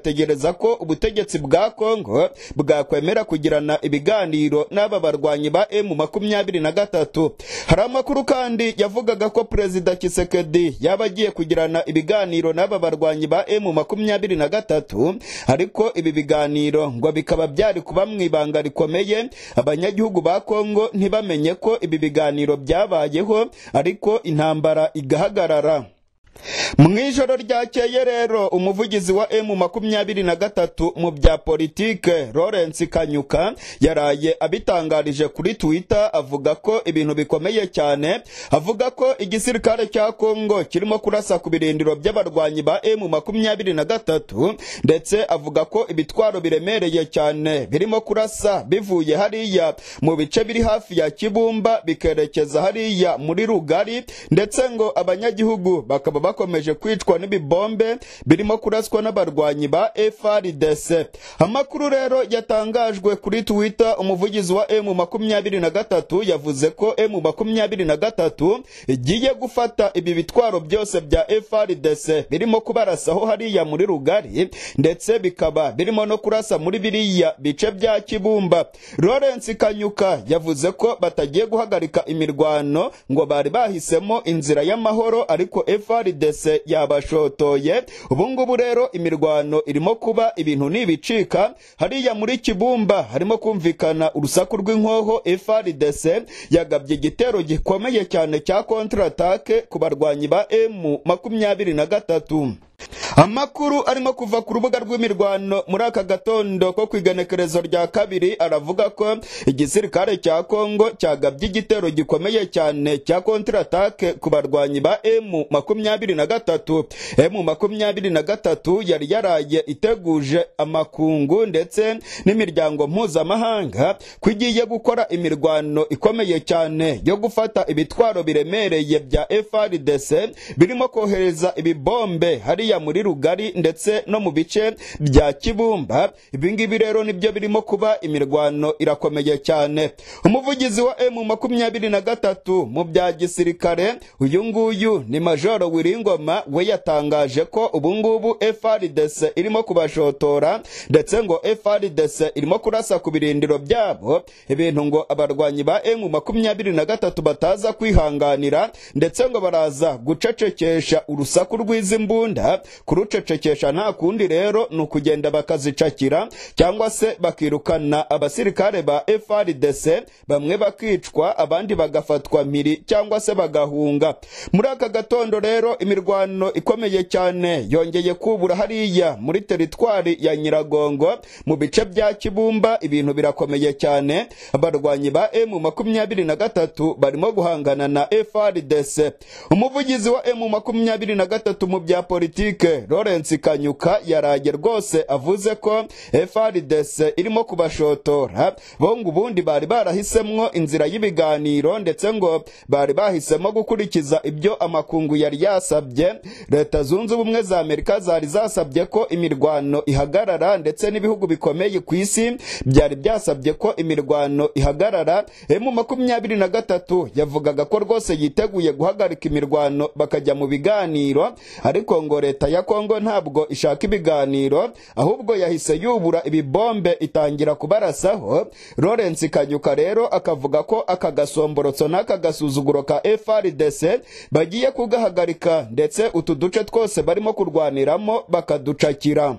bategereza ko ubutegetsi bwa Congo bwakwemera kugirana ibiganiro n'aba barwanyi ba M23 hari amakuru kandi yavugaga ko Perezida Tshisekedi yaba agiye kugirana ibiganiro n'aba barwanyi ba M23 ariko ibi biganiro ngo bikaba byari kuba mu ibanga rikomeye abanyagihugu ba Congo ntibamenye ko ibi biganiro byabayeho ariko intambara igahagarara mu ijoro ryakeye rero umuvugizi wa M23 mu bya politike Lawrence Kanyuka yaraye abitangarije kuri Twitter avuga ko ibintu bikomeye cyane avuga ko igisirikare cya Congo kirimo kurasa ku birindiro by'abarwanyi ba M23 ndetse avuga ko ibitwaro biremereye cyane birimo kurasa bivuye hariya mu bice biri hafi ya Kibumba bikerekeza hariya muri Rugari ndetse ngo abanyagihugu bakaba bakomeje kwicwa n'ibibombe birimo kuraswa n'abarwanyi ba FRDC. Amakuru rero yatangajwe kuri Twitter umuvugizi wa M23 yavuze ko M23 igiye gufata ibi bitwaro byose bya FRDC birimo kubarasaho hariya muri Rugari ndetse bikaba birimo no kurasa muri biriya bice bya Kibumba. Lawrence Kanyuka yavuze ko batagiye guhagarika imirwano ngo bari bahisemo inzira y'amahoro ariko FRDC yabashotoye ubu ngubu rero imirwano irimo kuba ibintu nibicika hariya muri Kibumba harimo kumvikana urusaku rw'inkoho FRDC yagabye igitero gikomeye cyane cya kontratake ku barwanyi ba M23 Amakuru arimo kuva ku rubuga rw'imirwano muri aka gatondo ko ku igenekerezo rya kabiri aravuga ko igisirikare cya Kongo cyagabye igitero gikomeye cyane cya kontratake ku barwanyi ba M23. M23 yari yaraye iteguje amakungu ndetse n'imiryango mpuzamahanga ko igiye gukora imirwano ikomeye cyane yo gufata ibitwaro biremereye bya FRDC birimo kohereza ibibombe hariya muri rugari ndetse no mu bice bya kibumba ibingibi rero nibyo birimo kuba imirwano irakomeye cyane umuvugizi wa M23 mu bya gisirikare uyu nguyu ni majoro wiringoma we yatangaje ko ubungubu FRDC irimo kubashotora ndetse ngo FRDC irimo kurasa ku birindiro byabo ibintu ngo abarwanyi ba M23 bataza kwihanganira ndetse ngo baraza gucecekesha urusaku rw'izimbunda kurucecekesha nta kundi rero ni ukugenda bakazicakira cyangwa se bakirukana abasirikare ba FRDC bamwe bakicwa abandi bagafatwa mpiri cyangwa se bagahunga muri aka gatondo rero imirwano ikomeye cyane yongeye kubura hariya muri teritwari ya Nyiragongo mu bice bya Kibumba ibintu birakomeye cyane abarwanyi ba M23 barimo guhangana na FRDC umuvugizi wa M23 mu bya politi politike Lawrence Kanyuka yaraye rwose avuze ko FRDC irimo kubashotora bongo ubundi bari barahisemwo inzira y'ibiganiro ndetse ngo bari bahisemo gukurikiza ibyo amakungu yari yasabye leta zunze ubumwe za Amerika zari zasabye ko imirwano ihagarara ndetse n'ibihugu bikomeye ku isi byari byasabye ko imirwano ihagarara M23 yavugaga ko rwose yiteguye guhagarika imirwano bakajya mu biganiro ariko ngo leta ya Kongo ntabwo ishaka ibiganiro ahubwo yahise yubura ibibombe itangira kubarasaho Lawrence Kanyuka rero akavuga ko aka gasomborotso n'aka gasuzuguro ka FRDC bagiye kugahagarika ndetse utu duce twose barimo kurwaniramo bakaducakira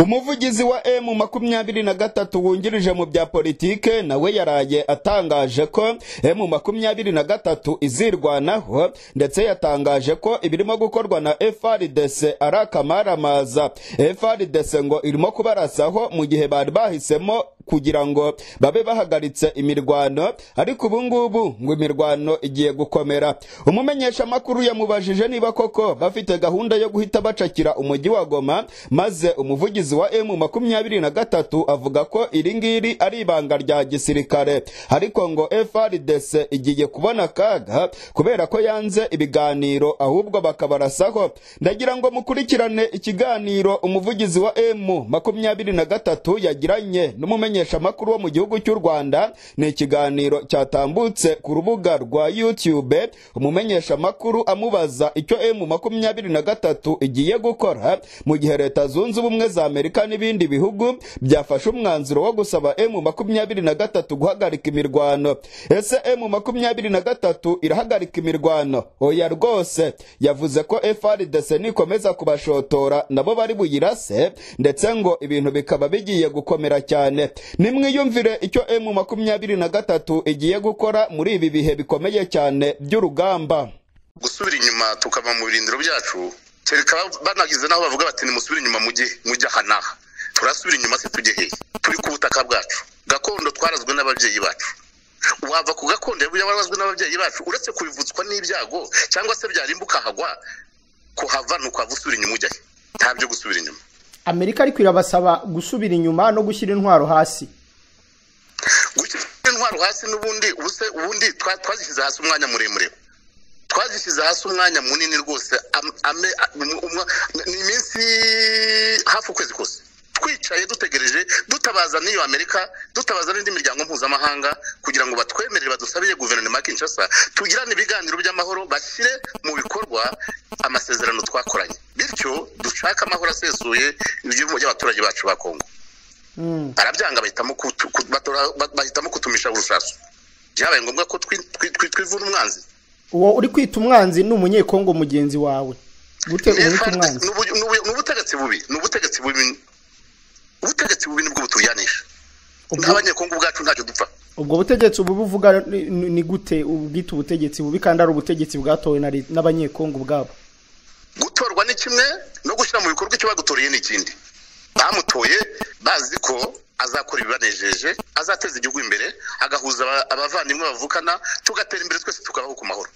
umuvugizi wa M23 wungirije mu bya politike nawe yaraye atangaje ko M23 izirwanaho ndetse yatangaje ko ibirimo gukorwa na FRDC ari akamaaramaza FRDC ngo irimo kubarasaho mu gihe bari bahisemo kugira ngo babe bahagaritse imirwano ariko ubu ngubu ngo imirwano igiye gukomera umumenyeshamakuru yamubajije niba koko bafite gahunda yo guhita bacakira umujyi wa Goma maze umuvugizi wa M23 avuga ko iri ngiri ari ibanga rya gisirikare ariko ngo FRDC igiye kubona kaga kubera ko yanze ibiganiro ahubwo bakabarasaho ndagira ngo mukurikirane ikiganiro umuvugizi wa M23 yagiranye n'umumenyi n'umumenyeshamakuru wo mu gihugu cy'u Rwanda ni ikiganiro cyatambutse ku rubuga rwa YouTube umumenyeshamakuru amubaza icyo M23 igiye gukora mu gihe leta zunze ubumwe za Amerika n'ibindi bihugu byafashe umwanzuro wo gusaba M23 guhagarika imirwano ese M23 irahagarika imirwano oya rwose yavuze ko FRDC nikomeza kubashotora nabo bari buyirase ndetse ngo ibintu bikaba bigiye gukomera cyane nimwiyumvire icyo M23 igiye gukora muri ibi bihe bikomeye cyane by'urugamba gusubira inyuma tukava mu birindiro byacu kereka banagize n'aho bavuga bati nimusubire inyuma mujye mujye aha n'aha turasubira inyuma se tujye hehe turi ku butaka bwacu gakondo twarazwe n'ababyeyi bacu wava ku gakondo yabarazwe n'ababyeyi bacu uretse kubivutswa n'ibyago cyangwa se byarimba ukahagwa kuhava ni ukuhava usubira inyuma ujya he ntabyo gusubira inyuma amerika ariko irabasaba gusubira inyuma no gushyira intwaro hasi gushyira intwaro hasi n'ubundi ubu se ubundi twa- twazishyize hasi umwanya muremure twazishyize hasi umwanya munini rwose am- ame- um- umwa- ni iminsi hafi ukwezi kose twicaye dutegereje dutabaza n'iyo amerika dutabaza n'indi miryango mpuzamahanga kugira ngo batwemerere badusabire guverinoma ya kinshasa tugirane ibiganiro by'amahoro bashyire mu bikorwa amasezerano twakoranye bityo dushake amahoro asesuye ibyumba by'abaturage bacu ba kongo barabyanga bahitamo kutu- ku- batora- ba- bahitamo kutumisha urusasu byabaye ngombwa ko twi- twi- twi- twivuna umwanzi uwo uri kwita umwanzi ni umunyekongo mugenzi wawe gute uba wita umwanzi Ni ubu- ni ubu- ni ubutegetsi bubi ni ubutegetsi bubi ubutegetsi bubi nibwo buturyanisha Ubwo- nk'abanyekongo ubwacu ntacyo dupfa ubwo butegetsi ubu buvuga ni- ni ni gute ubwita ubutegetsi bubi kandi ari ubutegetsi bwatowe na leta- n'abanyekongo ubwabo gutorwa ni kimwe no gushyira mu bikorwa icyo bagutoreye ni ikindi bamutoye bazi ko azakora ibibanejeje azateza igihugu imbere agahuza aba- abavandimwe bavukana tugatera imbere twese tukabaho ku mahoro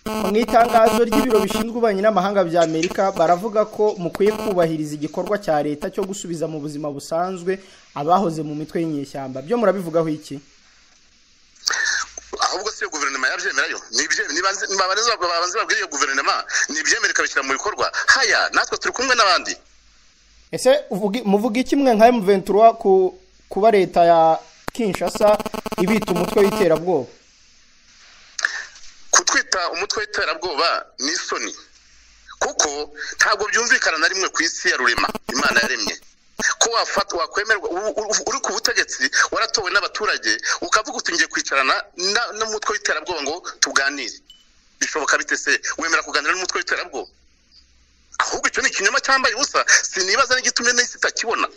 mu itangazo ry'ibiro bishinzwe ububanyi n'amahanga bya amerika baravuga ko mukwiye kubahiriza igikorwa cya leta cyo gusubiza mu buzima busanzwe abahoze mu mitwe y'inyeshyamba byo murabivugaho iki ahubwo si iyo guverinoma yabyemera yo Ni ibye- niba nzi- niba barenze- babanze babwire iyo guverinoma nibyemere ikabishyira mu bikorwa haya natwe turi kumwe n'abandi ese uvuga- muvuga iki mwe nka M23 ku kuba leta ya Kinshasa ibita umutwe w'iterabwoba kutwita umutwe w'iterabwoba ni isoni kuko ntabwo byumvikana na rimwe ku isi ya rurema imana yaremye ko wafatwa wakwemerwa u- u- uri ku butegetsi waratowe n'abaturage ukavuga uti ngiye kwicarana na- n'umutwe w'iterabwoba ngo tuganire bishoboka bite se wemera kuganira n'umutwe w'iterabwoba ahubwo icyo ni ikinyoma cyambaye ubusa sinibaza n'igitumye n'isi itakibona